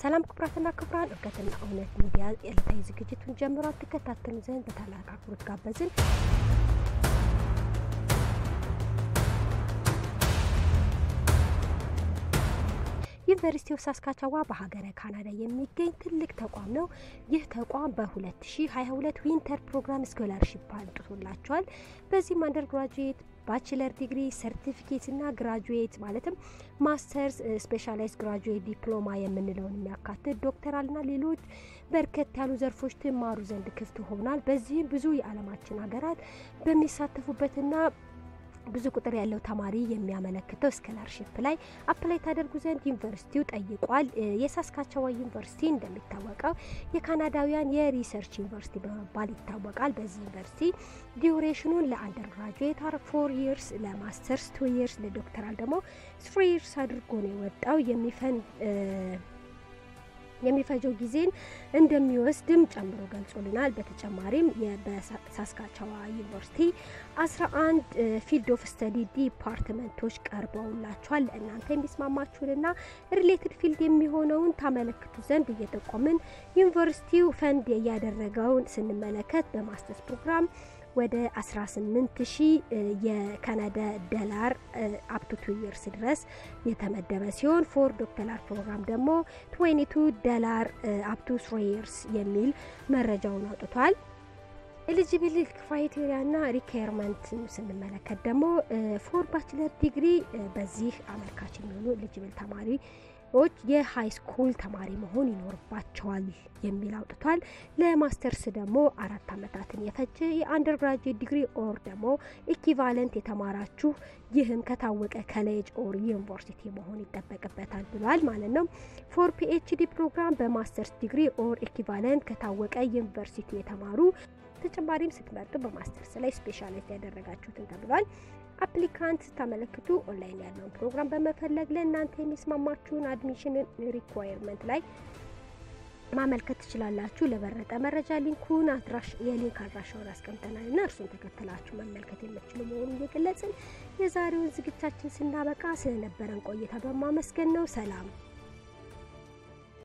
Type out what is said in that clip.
ሰላም ክቡራትና ክቡራን፣ እውቀትና እውነት ሚዲያ የዕለታዊ ዝግጅቱን ጀምሯል። ትከታተሉ ዘንድ በታላቅ አክብሮት ጋበዝን። ዩኒቨርሲቲ ኦፍ ሳስካቻዋ በሀገረ ካናዳ የሚገኝ ትልቅ ተቋም ነው። ይህ ተቋም በ2022 ዊንተር ፕሮግራም ስኮላርሺፕ አምጥቶላቸዋል። በዚህም አንደር ግራጁዌት ባችለር ዲግሪ ሰርቲፊኬት እና ግራጁዌት ማለትም ማስተርስ ስፔሻላይዝ ግራጁዌት ዲፕሎማ የምንለውን የሚያካትት ዶክተራል ና ሌሎች በርከት ያሉ ዘርፎች ትማሩ ዘንድ ክፍት ሆኗል። በዚህም ብዙ የዓለማችን ሀገራት በሚሳተፉበትና ብዙ ቁጥር ያለው ተማሪ የሚያመለክተው ስኮላርሺፕ ላይ አፕላይ ታደርጉ ዘንድ ዩኒቨርሲቲው ጠይቋል። የሳስካቸዋ ዩኒቨርሲቲ እንደሚታወቀው የካናዳውያን የሪሰርች ዩኒቨርሲቲ በመባል ይታወቃል። በዚህ ዩኒቨርሲቲ ዲዩሬሽኑን ለአንደር ግራጁዌት ፎር ይርስ፣ ለማስተርስ ቱ ይርስ፣ ለዶክተራል ደግሞ ስሪ ይርስ አድርጎ ነው የወጣው የሚፈን የሚፈጀው ጊዜን እንደሚወስድም ጨምሮ ገልጾልናል። በተጨማሪም በሳስካቻዋ ዩኒቨርሲቲ አስራ አንድ ፊልድ ኦፍ ስተዲ ዲፓርትመንቶች ቀርበውላቸዋል። ለእናንተ የሚስማማችሁንና ሪሌትድ ፊልድ የሚሆነውን ታመለክቱ ዘንድ እየጠቆምን ዩኒቨርሲቲው ፈንድ እያደረገውን ስንመለከት በማስተርስ ፕሮግራም ወደ 18 ሺህ የካናዳ ዶላር አፕቱ ቱ ይርስ ድረስ የተመደበ ሲሆን ፎር ዶክተራል ፕሮግራም ደግሞ 22 ዶላር አፕቱ ስሪ ይርስ የሚል መረጃውን አውጥቷል። ኤሊጂቢሊ ክራይቴሪያ ና ሪኳየርመንት ስንመለከት ደግሞ ፎር ባችለር ዲግሪ በዚህ አመልካች የሚሆኑ ኤሊጂብል ተማሪ ዎች የሀይ ስኩል ተማሪ መሆን ይኖርባቸዋል የሚል አውጥቷል። ለማስተርስ ደግሞ አራት ዓመታትን የፈጀ የአንደር ግራጁዌት ዲግሪ ኦር ደግሞ ኢኪቫለንት የተማራችሁ ይህም ከታወቀ ኮሌጅ ኦር ዩኒቨርሲቲ መሆን ይጠበቅበታል ብሏል ማለት ነው። ፎር ፒኤችዲ ፕሮግራም በማስተርስ ዲግሪ ኦር ኢኪቫለንት ከታወቀ ዩኒቨርሲቲ የተማሩ ተጨማሪም ስትመርጡ በማስተርስ ላይ ስፔሻላይዝ ያደረጋችሁትን ተብሏል። አፕሊካንት ስታመለክቱ ኦንላይን ያለውን ፕሮግራም በመፈለግ ለእናንተ የሚስማማችሁን አድሚሽን ሪኳየርመንት ላይ ማመልከት ትችላላችሁ። ለበረጠ መረጃ ሊንኩን አድራሽ የሊንክ አድራሻውን አስቀምጠናል እና እርሱን ተከትላችሁ መመልከት የምትችሉ መሆኑን እየገለጽን የዛሬውን ዝግጅታችን ስናበቃ ስለነበረን ቆይታ በማመስገን ነው። ሰላም